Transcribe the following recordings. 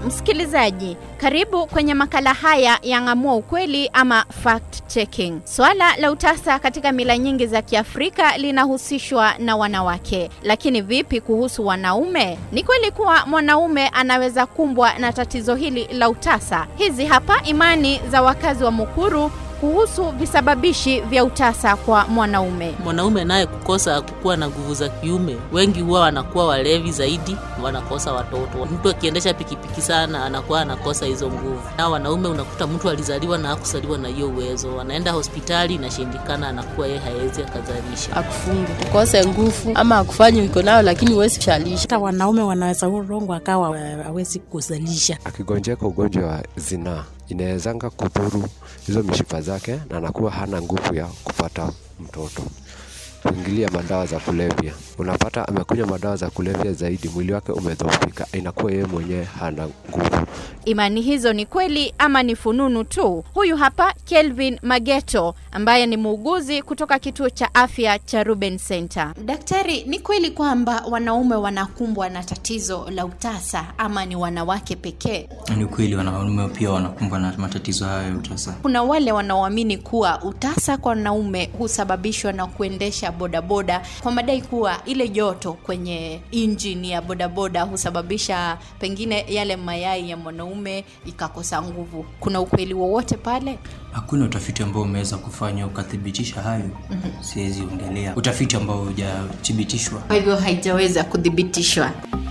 Msikilizaji, karibu kwenye makala haya ya Ng'amua Ukweli ama fact checking. Swala la utasa katika mila nyingi za Kiafrika linahusishwa na wanawake, lakini vipi kuhusu wanaume? Ni kweli kuwa mwanaume anaweza kumbwa na tatizo hili la utasa? Hizi hapa imani za wakazi wa Mukuru kuhusu visababishi vya utasa kwa mwanaume. Mwanaume naye kukosa kukuwa na nguvu za kiume, wengi huwa wanakuwa walevi zaidi, wanakosa watoto. Mtu akiendesha pikipiki sana anakuwa anakosa hizo nguvu. Na wanaume unakuta mtu alizaliwa na hakusaliwa na hiyo uwezo, anaenda hospitali inashindikana, anakuwa yeye hawezi akazalisha. akufungi ukose nguvu ama akufanyi uko nayo lakini huwezi shalisha hata wanaume wanaweza urongwa akawa hawezi kuzalisha. akigonjeka ugonjwa wa zinaa inawezanga kudhuru hizo mishipa zake na anakuwa hana nguvu ya kupata mtoto kuingilia madawa za kulevya unapata amekunywa madawa za kulevya zaidi mwili wake umedhoofika inakuwa yeye mwenyewe hana nguvu Imani hizo ni kweli ama ni fununu tu? Huyu hapa Kelvin Mageto ambaye ni muuguzi kutoka kituo cha afya cha Ruben Center. Daktari, ni kweli kwamba wanaume wanakumbwa na tatizo la utasa ama ni wanawake pekee? Ni kweli wanaume pia wanakumbwa na matatizo hayo ya utasa. Kuna wale wanaoamini kuwa utasa kwa wanaume husababishwa na kuendesha bodaboda kwa madai kuwa ile joto kwenye injini ya bodaboda husababisha pengine yale mayai ya mwanaume ikakosa nguvu. Kuna ukweli wowote pale? Hakuna utafiti ambao umeweza kufanya ukathibitisha hayo, siwezi ongelea utafiti ambao hujathibitishwa. Kwa hivyo haijaweza kuthibitishwa.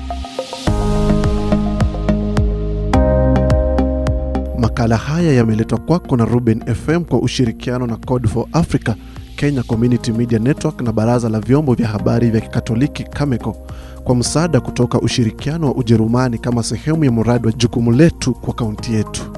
Makala haya yameletwa kwako na Ruben FM kwa ushirikiano na Code for Africa, Kenya Community Media Network na Baraza la Vyombo vya Habari vya Kikatoliki Cameco kwa msaada kutoka ushirikiano wa Ujerumani kama sehemu ya mradi wa jukumu letu kwa kaunti yetu.